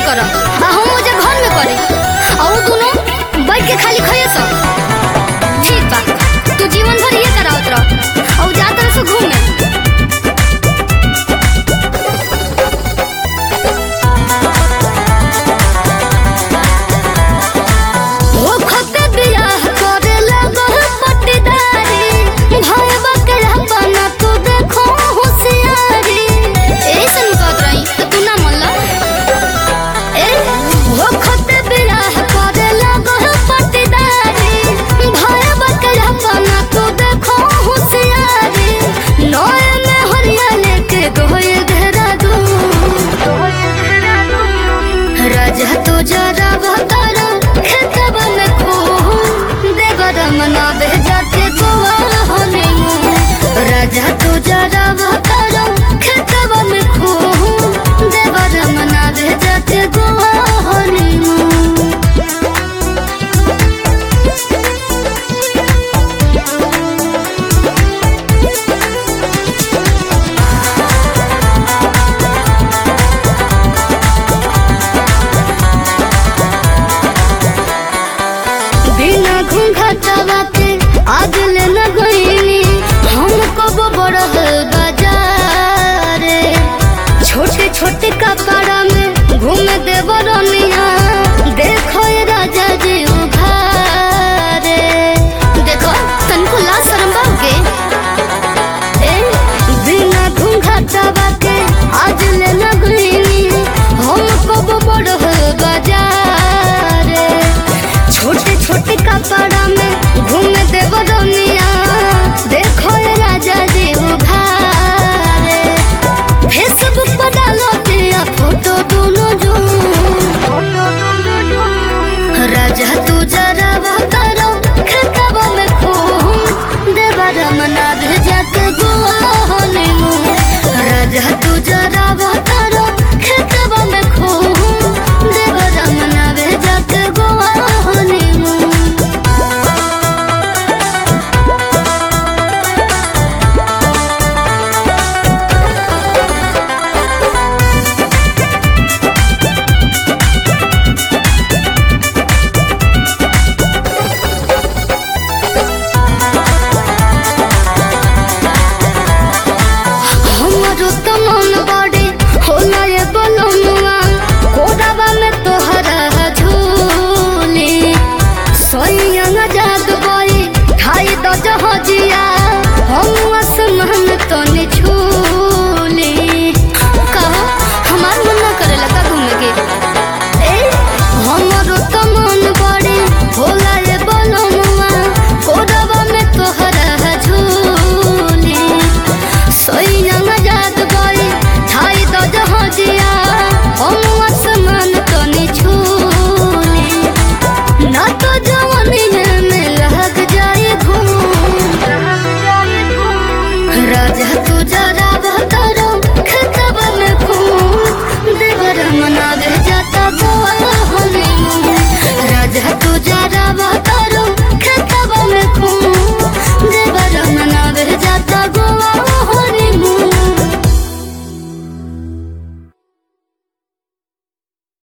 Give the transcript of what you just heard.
कर आ हम मुझे घर में करे आ उ दोनों बैठ के खाली खइए सब ठीक बा तू जीवन भर ये करावत रह और जा तरह से घूमे ओ खत बियाह करे लगल पट्टीदारी भाई बकरा बना तू देखो होशियारी ऐसन कहत रही तो तू ना मनला ए ओ खत बियाह करे लगल पट्टीदारी भाई बकरा बना तू देखो होशियारी नए में हरिया लेके गोए घेरा दू राजा तो जरा बतारा खेतवा में खो देवर मना भेजाते गोवा होने राजा तो जरा बतारा खेतवा में खो देवर मना भेजाते गोवा होने बिना घूंघटवा के आज ले न गईनी हम कब बड़ल बाजार छोटे छोटे